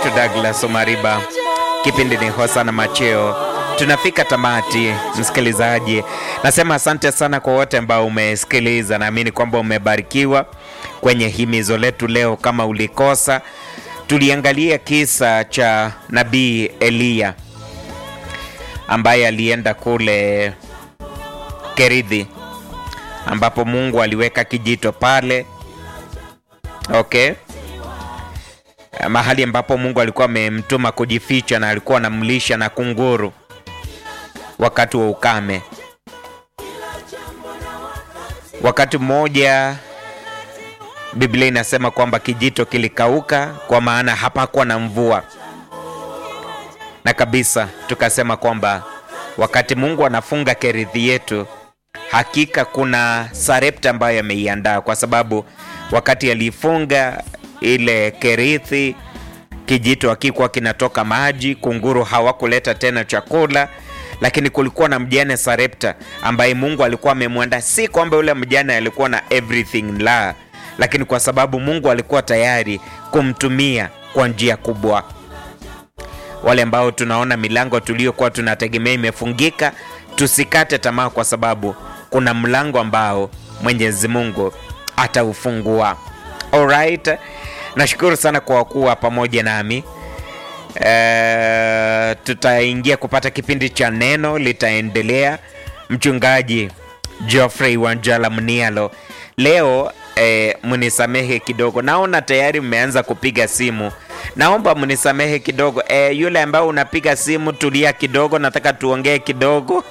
wetu Douglas Omariba. Kipindi ni Hosana Macheo. Tunafika tamati, msikilizaji. Nasema asante sana kwa wote ambao umesikiliza. Naamini kwamba umebarikiwa kwenye himizo letu leo. Kama ulikosa, tuliangalia kisa cha nabii Eliya ambaye alienda kule Kerithi ambapo Mungu aliweka kijito pale, okay, mahali ambapo Mungu alikuwa amemtuma kujificha na alikuwa anamlisha na kunguru wakati wa ukame. Wakati mmoja Biblia inasema kwamba kijito kilikauka, kwa maana hapakuwa na mvua, na kabisa tukasema kwamba wakati Mungu anafunga Kerithi yetu hakika kuna Sarepta ambayo ameiandaa, kwa sababu wakati alifunga ile Kerithi, kijito hakikuwa kinatoka maji, kunguru hawakuleta tena chakula, lakini kulikuwa na mjane Sarepta ambaye Mungu alikuwa amemwanda. Si kwamba yule mjane alikuwa na everything la, lakini kwa sababu Mungu alikuwa tayari kumtumia kwa njia kubwa. Wale ambao tunaona milango tuliyokuwa tunategemea imefungika, tusikate tamaa, kwa sababu kuna mlango ambao Mwenyezi Mungu ataufungua. Alright, nashukuru sana kwa kuwa pamoja nami. E, tutaingia kupata kipindi cha neno litaendelea. Mchungaji Geoffrey Wanjala Mnialo leo e, mnisamehe kidogo, naona tayari mmeanza kupiga simu. Naomba mnisamehe kidogo e, yule ambaye unapiga simu, tulia kidogo, nataka tuongee kidogo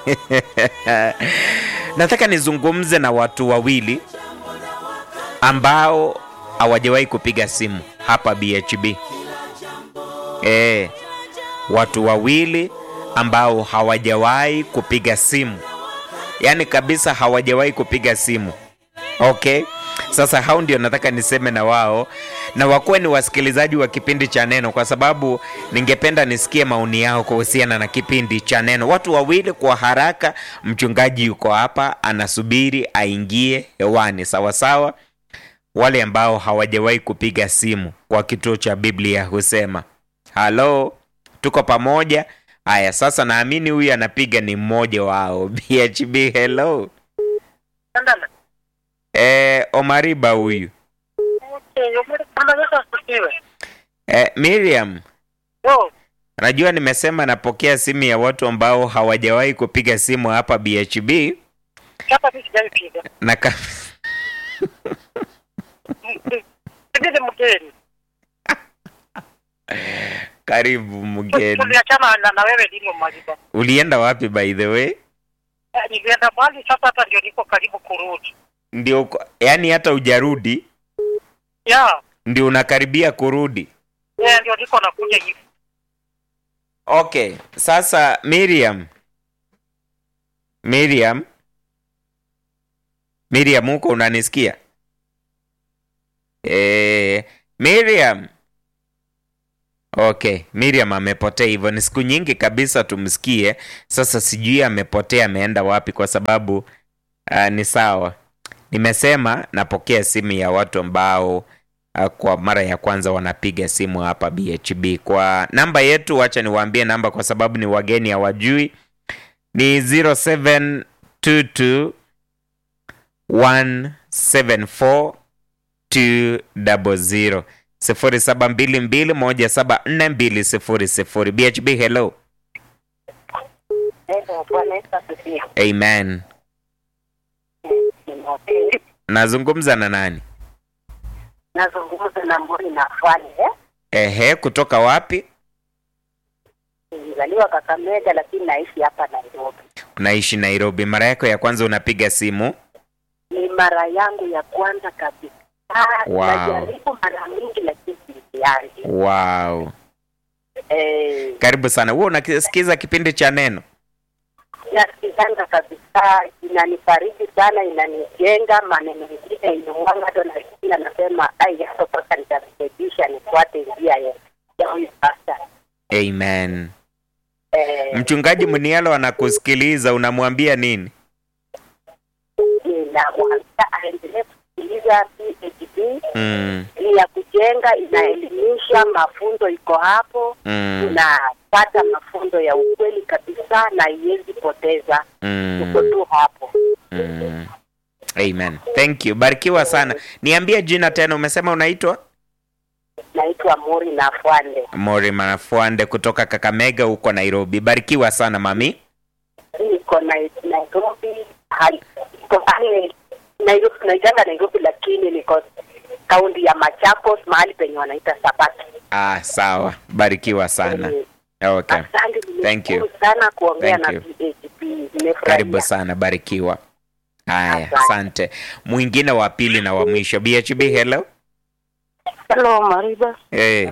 nataka nizungumze na watu wawili ambao hawajawahi kupiga simu hapa BHB. E, watu wawili ambao hawajawahi kupiga simu, yaani kabisa hawajawahi kupiga simu. Okay, sasa hao ndio nataka niseme na wao na wakuwe ni wasikilizaji wa kipindi cha Neno, kwa sababu ningependa nisikie maoni yao kuhusiana na kipindi cha Neno. Watu wawili kwa haraka, mchungaji yuko hapa anasubiri aingie hewani, sawa sawa. Wale ambao hawajawahi kupiga simu kwa kituo cha Biblia husema halo, tuko pamoja. Haya, sasa naamini huyu anapiga ni mmoja wao. BHB, hello. Eh, Omariba huyu Eh, Miriam, najua nimesema napokea simu ya watu ambao hawajawahi kupiga simu hapa BHB na ka... karibu mgeni. Tuliachana na, na wewe lini Mwalimu? Ulienda wapi by the way? Eh, Nilienda mbali sasa, hata ndio niko karibu kurudi. Ndio, uko- yaani hata hujarudi, Ya, ndio unakaribia kurudi. eh, ndio niko nakuja hivi. Okay, sasa Miriam, Miriam, Miriam, huko unanisikia? Eh, Miriam. Okay, Miriam amepotea hivyo. Ni siku nyingi kabisa tumsikie. Sasa sijui amepotea ameenda wapi, kwa sababu uh, ni sawa. Nimesema napokea simu ya watu ambao uh, kwa mara ya kwanza wanapiga simu hapa BHB kwa namba yetu. Wacha niwaambie namba kwa sababu ni wageni hawajui, ni 0722 174 200 0722174200. BHB, hello. Bwana Yesu asifiwe. Amen. Nazungumza na nani? Nazungumza na Mboni na Fani eh? Ehe, kutoka wapi? Nilizaliwa Kakamega lakini naishi hapa Nairobi. Unaishi Nairobi. Mara yako ya kwanza unapiga simu? Ni mara yangu ya kwanza kabisa. Wow. Najaribu mara mingi lakini sianzi. Wow. Eh, Karibu sana. Wewe unasikiza kipindi cha Neno? nasikizanga kabisa, inanifariji sana, inanijenga. Maneno mengine inuanga hata nasikia nasema, ai, hapo sasa nitarekebisha, nifuate njia ya ya huyu pasta. Amen. Eh, Mchungaji Mnialo anakusikiliza, unamwambia nini? ninamwambia aendelee nasikiliza PHP Mm. ni ya kujenga, inaelimisha, mafunzo iko hapo, Mm. tunapata mafunzo ya ukweli kabisa na iwezi poteza, tuko Mm. tu hapo. Mm. Amen. Thank you. Barikiwa sana. Niambie jina tena, umesema unaitwa? Naitwa Mori na Fwande, Mori Manafuande kutoka Kakamega huko Nairobi. Barikiwa sana mami. niko na Nairobi, hali- iko pale Nairobi, tunaitanga Nairobi, lakini niko kaunti ya Machakos, mahali penye wanaita Sabaki. Ah, sawa. Barikiwa sana. Okay. Asante, Thank you. nimeshukuru sana kuongea Thank na you. PHP, Karibu nimefurahia. sana, barikiwa. Haya, Asante. asante. Mwingine wa pili na wa mwisho. BHB, hello. Hello Mariba, Hey.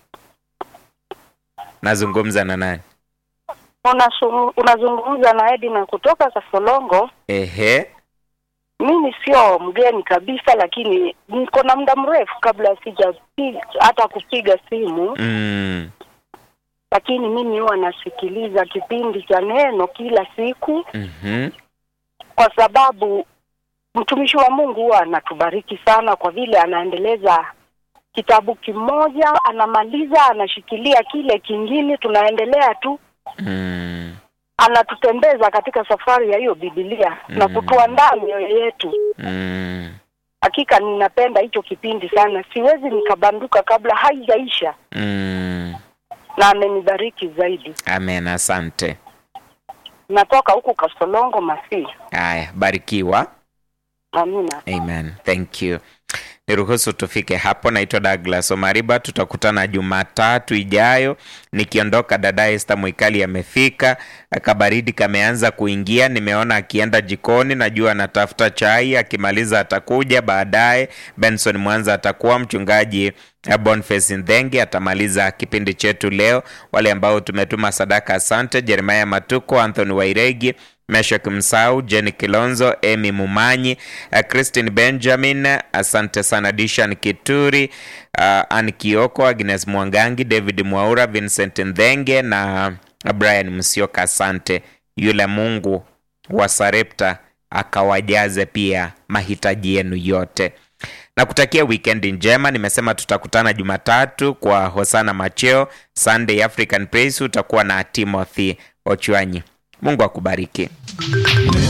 Nazungumza na nani? Unasu- unazungumza na Edina kutoka Kasolongo. Ehe. Mimi sio mgeni kabisa, lakini niko na muda mrefu kabla sijapiga hata kupiga simu, Mm. lakini mimi huwa nasikiliza kipindi cha neno kila siku, Mhm. kwa sababu mtumishi wa Mungu huwa anatubariki sana, kwa vile anaendeleza kitabu kimoja, anamaliza, anashikilia kile kingine, tunaendelea tu Mm. anatutembeza katika safari ya hiyo Biblia na Mm. kutuandaa mioyo yetu. Mm. Hakika ninapenda hicho kipindi sana, siwezi nikabanduka kabla haijaisha, Mm. na amenibariki zaidi. Amen, asante. Natoka huku Kasolongo Masi. Haya, barikiwa. Amina. Amen. Thank you. Niruhusu tufike hapo. Naitwa Douglas Omariba, tutakutana Jumatatu ijayo. Nikiondoka, dada Esther Mwikali amefika, kabaridi kameanza kuingia. Nimeona akienda jikoni, najua anatafuta chai. Akimaliza atakuja baadaye. Benson Mwanza atakuwa mchungaji eh, Boniface Ndenge atamaliza kipindi chetu leo. Wale ambao tumetuma sadaka, asante. Jeremiah Matuko, Anthony Wairegi, Meshak Msau, Jenny Kilonzo, Amy Mumanyi, uh, Christine Benjamin, asante sana Dishan Kituri, uh, Ann Kioko, Agnes Mwangangi, David Mwaura, Vincent Ndhenge na Brian Msioka, asante. Yule Mungu wa Sarepta akawajaze pia mahitaji yenu yote na kutakia wikendi njema. Nimesema tutakutana Jumatatu kwa Hosana Macheo, Sunday African Praise utakuwa na Timothy Ochwanyi. Mungu akubariki.